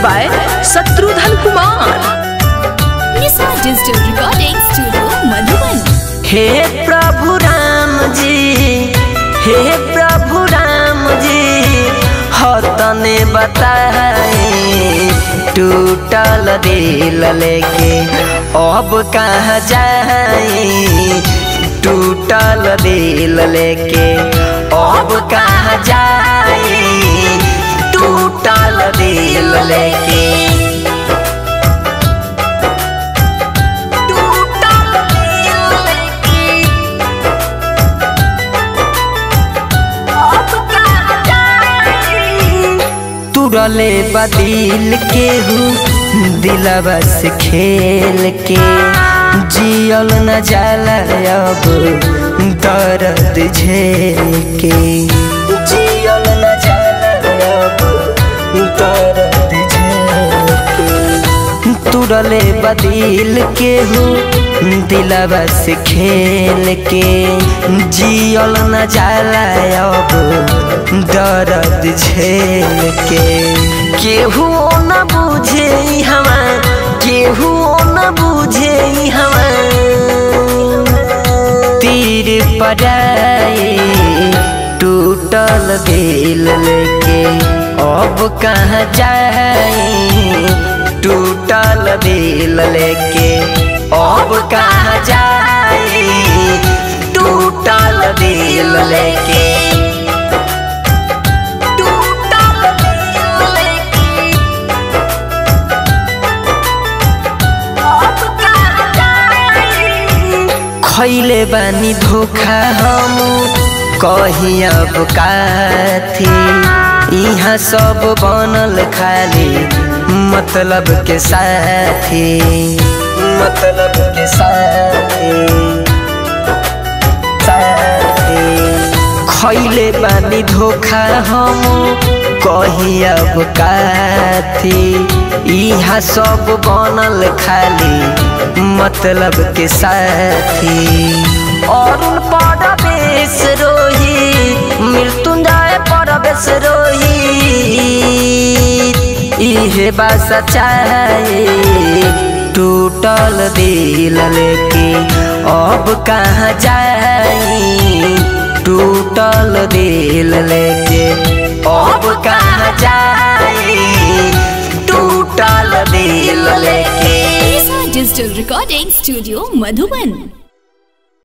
by Satrudhan Kumar. Nisa Digital Recording Studio, Madhuban. हे प्रभु राम जी हे प्रभु राम जी हतने बताए टूटल दिल लेके अब कहाँ जाए टूटल दिल लेके अब कहाँ जाए टूटल दिल लेके टूटल दिल लेके अब कहाँ जाए तुरले बदिल के हूँ दिलवा से खेल के जियल न जाला अब दर्द झेल के जियल न जाला अब दर्द झेल के तुरले बदिल के हूँ दिलवा से खेल के जियल न जाला अब दर्द झेल के केहू न बुझे हवा केहू न बुझे हवा तीर पड़ाए टूटल दिल लेके अब कहाँ जाए टूटल दिल लेके अब कहाँ जाए टूटल दिल लेके टूटल दिल लेके अब कहाँ जाए खैले बानी धोखा हम कही अब काथी यहाँ सब बनल खाली मतलब के साथी मतलब के साथी साथी खैले बानी धोखा हम कही अब काथी यहाँ सब बनल खाली मतलब के साथी अरुण परवेश रोही मृत्युंजय परवेश रोही इहे बात सच्चाई टूटल दिल लेके अब कहाँ जाई टूटल दिल लेके अब कहाँ जाई टूटल दिल लेके Nisa Digital Recording Studio, Madhuban.